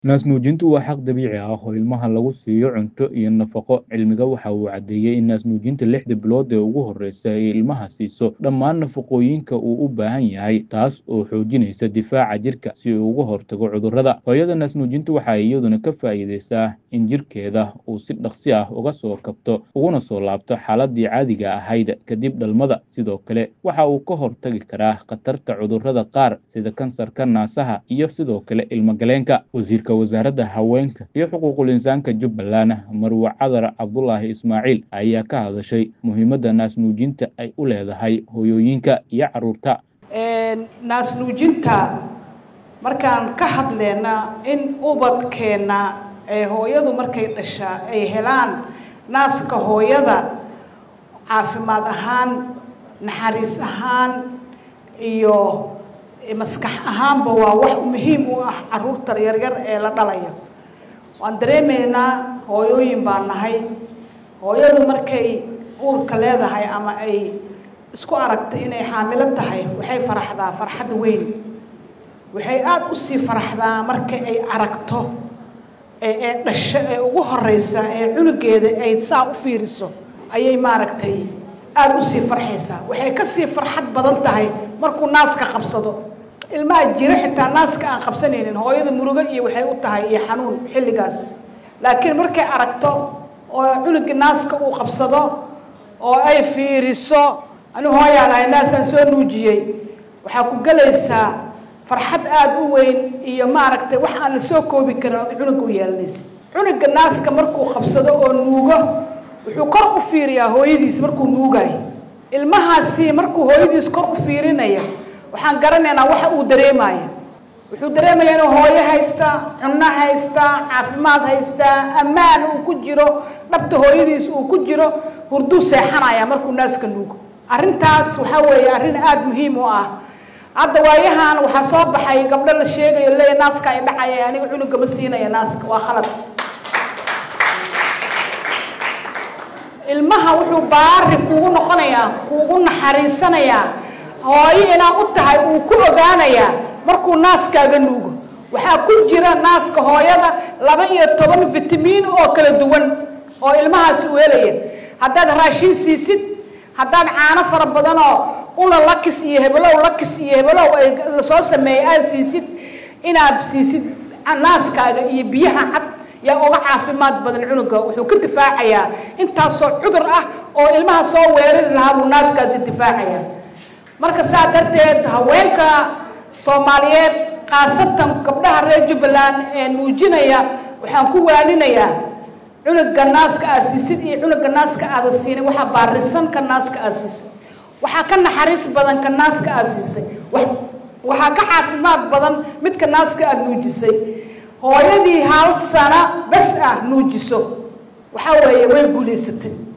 Naas-nuujintu waa xaq dabiici ah oo ilmaha lagu siiyo cunto iyo nafaqo. Cilmiga waxa uu caddeeyay in naas-nuujinta lixda bilood ee ugu horreysa ay ilmaha siiso dhammaan nafaqooyinka uu u baahan yahay, taas oo xoojinaysa difaaca jirka si uu uga hortago cudurrada. Hooyada naas-nuujinta waxa ay iyaduna ka faa'iidaysaa in jirkeeda uu si dhakhso ah uga soo kabto uguna soo laabto xaaladdii caadiga ahayd kadib dhalmada. Sidoo kale, waxa uu ka hortagi karaa khatarta cudurrada qaar sida kansarka naasaha iyo sidoo kale ilmo-galeenka. Wasiirka Wasaaradda Haweenka iyo Xuquuqul Insaanka Jubbaland, Marwo Cadar Cabdulaahi Ismaaciil, ayaa ka hadashay muhiimadda naas-nuujinta ay u leedahay hooyooyinka iyo carruurta. naas-nuujinta markaan ka hadleyna in ubadkeenna ee hooyadu markay dhashaa ay helaan naaska hooyada caafimaad ahaan naxariis ahaan iyo maskax ahaanba waa wax muhiim u ah carruurta yaryar ee la dhalayo waan dareemaynaa hooyooyin baan nahay hooyadu markay uurka leedahay ama ay isku aragtay inay xaamilo tahay waxay faraxdaa farxad weyn waxay aada usii faraxdaa marka ay aragto ee ee dhasho ee ugu horeysa ee cunugeeda ay saa u fiiriso ayay maaragtay aada usii farxaysaa waxay kasii farxad badan tahay markuu naaska qabsado ilmaha jiro xitaa naaska aan qabsanaynin hooyada murugo iyo waxay u tahay iyo xanuun xilligaas laakiin markay aragto oo cunugii naaska uu qabsado oo ay fiiriso anigu hooyaan ahay naasaan soo nuujiyey waxaa ku gelaysaa farxad aada u weyn iyo maaragtay wax aan la soo koobi karin ood cunuga u yeelanaysa cunuga naaska markuu qabsado oo nuugo wuxuu kor u fiiriyaa hooyadiis markuu nuugayo ilmahaasi markuu hooyadiis kor u fiirinaya waxaan garanaynaa waxa uu dareemaya wuxuu dareemayaa inuu hooyo haystaa cunno haystaa caafimaad haystaa ammaan uu ku jiro dhabta hooyadiis uu ku jiro hurduu seexanaya markuu naaska nuugo arrintaas waxaa weeye arrin aada muhiim u ah hadda waayahan waxaa soo baxay gabdho la sheegayo leeya naaska ay dhacaya aniga cunuga ma siinaya naaska waa khalad ilmaha wuxuu baari kuugu noqonayaa kuugu naxariisanayaa hooyo inaa u tahay uu ku ogaanayaa markuu naaskaaga nuugo waxaa ku jira naaska hooyada laba iyo toban vitamiin oo kala duwan oo ilmahaasi u helaya haddaad raashin siisid haddaad caano fara badanoo ula lakis iyo hebelow lakis iyo hebelow ay lasoo sameeyay aad siisid inaad siisid naaskaaga iyo biyaha cad yaa uga caafimaad badan cunuga wuxuu ka difaacayaa intaasoo cudur ah oo ilmaha soo weerari lahaa buu naaskaasi difaacayaa marka saa darteed haweenka soomaaliyeed khaasatan gabdhaha reer jubbaland ee nuujinaya waxaan ku waaninayaa cunuga naaska aad siisid iyo cunuga naaska aada siinin waxaa baarisan ka naaska aad siisay waxaa ka naxariis badan ka naaska aad siisay waxaa ka caafimaad badan midka naaska aada nuujisay hooyadii hal sano bas ah nuujiso waxaa weeye way guulaysatay